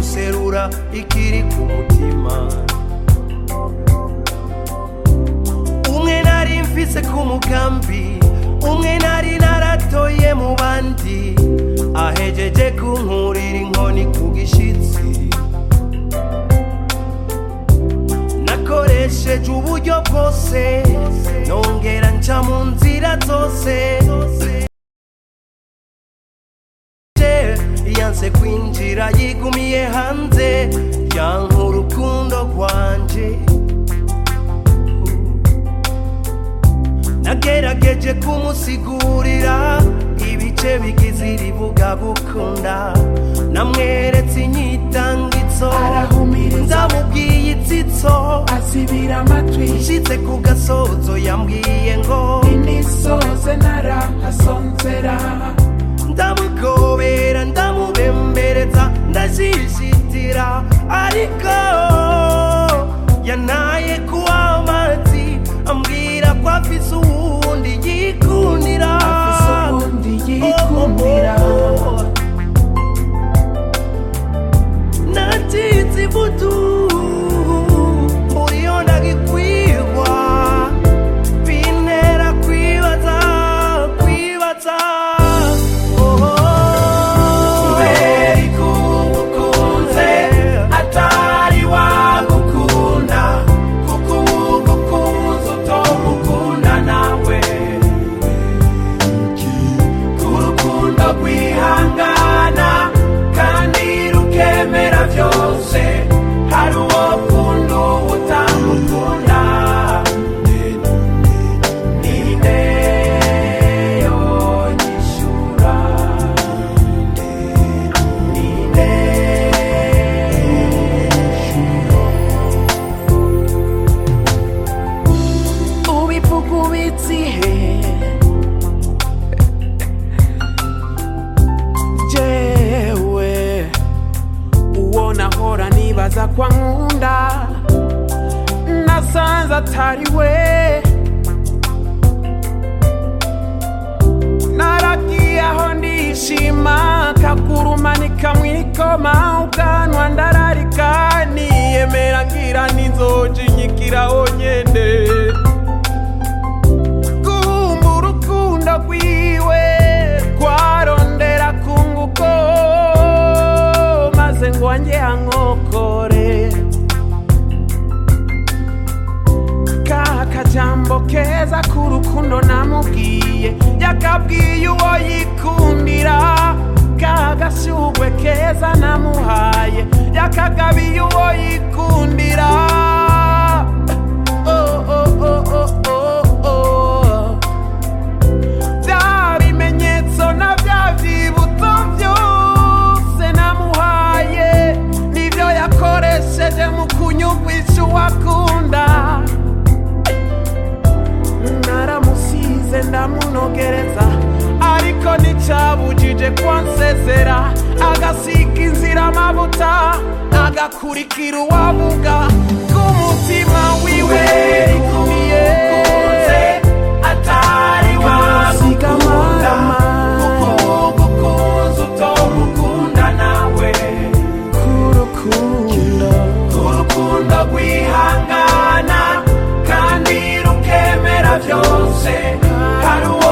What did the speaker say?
guserura ikiri ku mutima umwe nari mfise ku mugambi umwe nari naratoye mu bandi ahejeje kunkurira inkoni ku gishitsi nakoresheje uburyo bwose nongera nca mu nzira zose yanse kwinjira yigumiye hanze yanka urukundo rwanje nagerageje kumusigurira ibice bigize irivuga gukunda namweretse inyitangitso Arahumiriza. ndamubwiye itsitso asibira amatwi nshitse ku gasozo yambwiye ngo inisoze narahasonzera ndamugobera ndamubembereza ndashishitira ariko yanaye kuwa amazi ambwira ko afise uwundi yikundira afise ubundi yikundira nacize ivutu muriyo ndagikwirwa bintera kwibaza kwibaza kubera ikugukunze atari wagukunda kuko ugukunze utomukunda nawe kurukundo rwihangana kandi rukemera byose hari uwo kunda uwo utamukunda ninde yonyishura ninde ubivuga ubizihe jewe uwo nahora nibaza kwa nkunda nasanze atari we naragiye aho ndishima kagurumanika mwikoma ubwanwa ndararika niyemera ngira ninzoja inyikiraho nyene kumva urukundo rwiwe rwarondera kunguko maze ngo wanjye ankokore ka kajambo keza k'urukundo namubwiye yakabwiye uwo yikundira ka gashugwe keza namuhaye yakagabiye uwo yikundira oh, oh, oh, oh, oh, oh. bya bimenyetso na bya byibutso byose namuhaye nibyo yakoresheje mu kunyugwisha uwakunda naramusize ndamunogereza ariko nticyabujije kwansezera agasiga inzira amavuta agakurikira uwavuga k'umutima wiwe rikumiye atari wasiga amarama utomukunda nawe kurukundo urukundo rwihangana kandi rukemera byose hari uwo